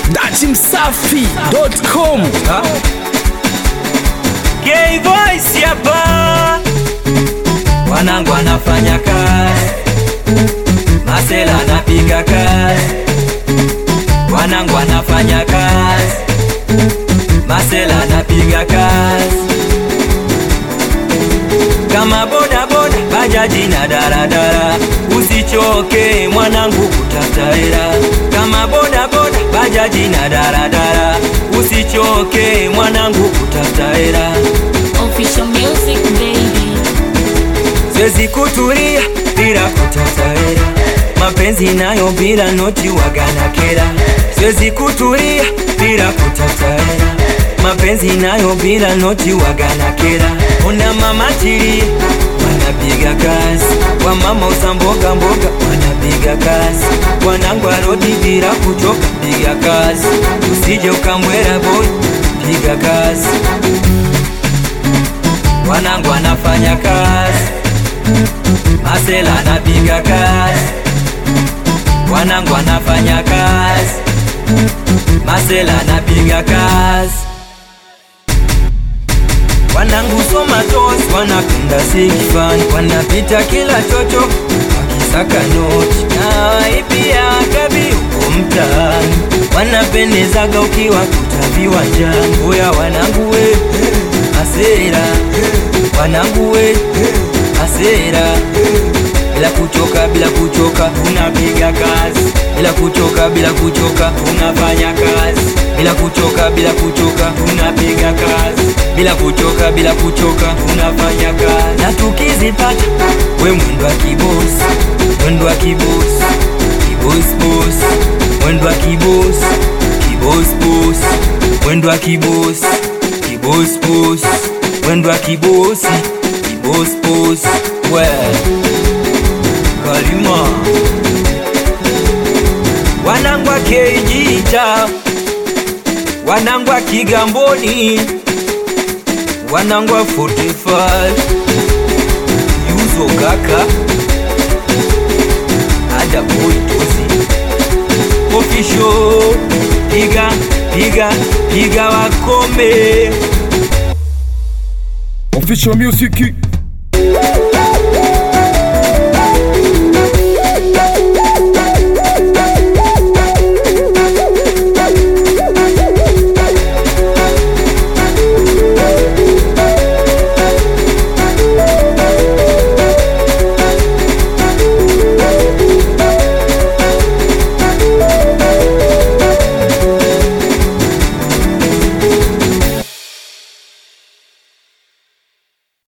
dachimsafi.com Gay voice hapa, wanangu anafanya kazi, Masela anapiga kazi, wanangu anafanya kazi, Masela anapiga kazi, kama boda boda, bajaji na daradara, usichoke mwanangu kutafuta hela, kama boda boda, bajaji na daradara, usichoke mwanangu kutafuta hela. Official music baby. Siwezi kutulia bila kutafuta hela, mapenzi nayo bila noti wagana kera. Siwezi kutulia bila kutafuta hela, mapenzi nayo bila noti wagana kera. Una mama tili wanapiga kazi, wa mama uza mboga mboga wanapiga kazi, wanangu arodi bila kuchoka, piga kazi, usije ukambwera boy, piga kazi, wanangu anafanya kazi Masela anapiga kazi, wanangu anafanya kazi, Masela anapiga kazi, wanangu soma tosi, wanapenda sikifani, wanapita kila chocho wakisaka noti, na waipia kabi huko mtaani, wanapendezaga ukiwa kuta viwanjani. Oya wanangu we, Masela wanangu we hasira bila kuchoka, bila kuchoka tunapiga kazi, bila kuchoka, bila kuchoka tunafanya kazi, bila kuchoka, bila kuchoka tunapiga kazi, bila kuchoka, bila kuchoka tunafanya kazi, na tukizipata we mwendo wa kibosi, mwendo wa kibosi, kibosi bosi, mwendo wa kibosi, kibosi bosi, mwendo wa kibosi, kibosi bosi, mwendo wa kibosi Boss boss we Kalima Wanangwa Kejita Wanangwa Kigamboni Wanangwa 45 Yuzo kaka Ada boy tozi Official Piga piga piga wakome official music